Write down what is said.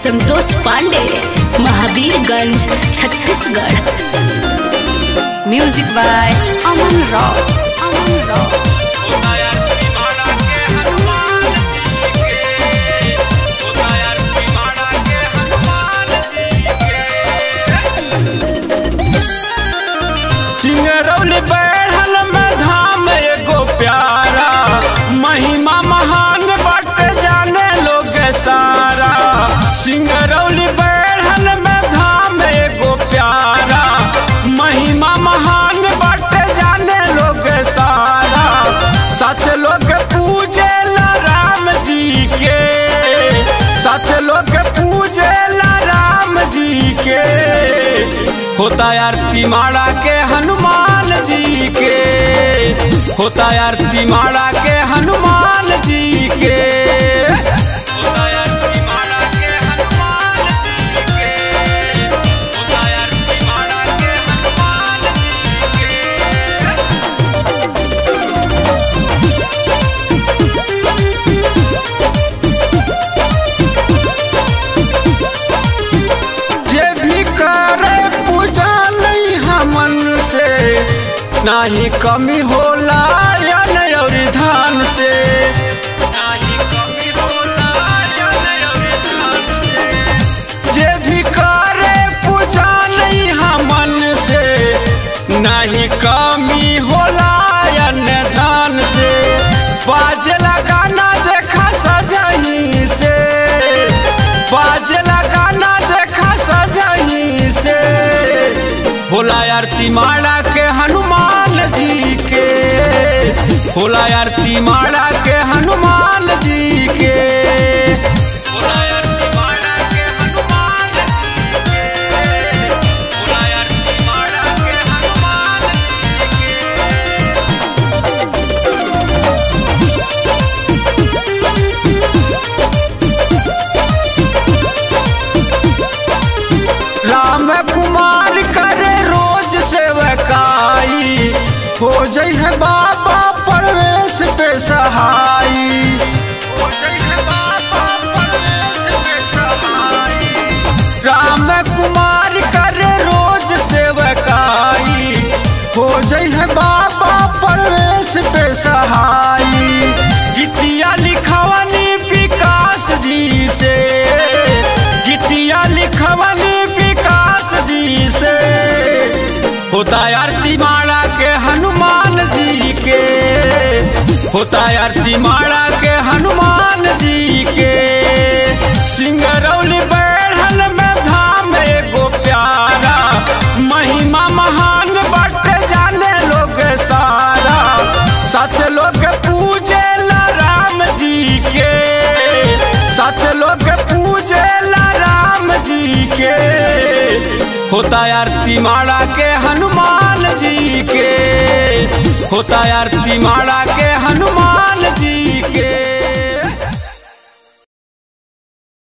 Santosh Pandey Mahavirganj Chhattisgarh music by Aman Rao Aman Rao Chingrauli बैठल में धाम एगो प्यारा महिमा महान बट जाने लोग सारा सिंगरौली बैठल में धाम एगो प्यारा महिमा महान बट जाने लोग सारा सच लोग पूजे ला राम जी के सच लोग पूजे ला राम जी के होता आरती माड़ा के हनुमान जी के होता आरती माड़ा के हनुमान जी के होता आरती माड़ा के हनुमान जी के होता आरती माड़ा के हनुमान जी के जे भी करे पूजा नहीं हमन से नाही कमी होला या नहीं और धान से नाही कमी होला या नहीं और धान से जे भी करे पूजा नहीं हमन से नहीं कमी होला या न धान से बाजला गाना देखा सजही से बाजला गाना देखा सजही से होला आरती माला के हनुमान जी के होला आरती माला के हनुमान जी के होला आरती माला के हनुमान जी के होला आरती माला के हनुमान जी के राम कुमार करे रोज सेवकाई हो जई है बाबा परवेश पे सहाई हो जई है बाबा परवेश पे सहाई राम कुमार करे रोज सेवकाई हो जई है बाबा परवेश पे सहाई गीतिया लिखवनी विकास जी से गीतिया लिखवनी विकास जी से होता आरती माला के हनुमान जी के होता आरती माला के हनुमान जी के सिंगरौली बैठल में धाम एगो प्यारा महिमा महान बट जाने लोग सारा सच लोग पूजे ला राम जी के सच लोग पूजे ला राम जी के होता आरती माला के हनुमान जी के होता आरती माला के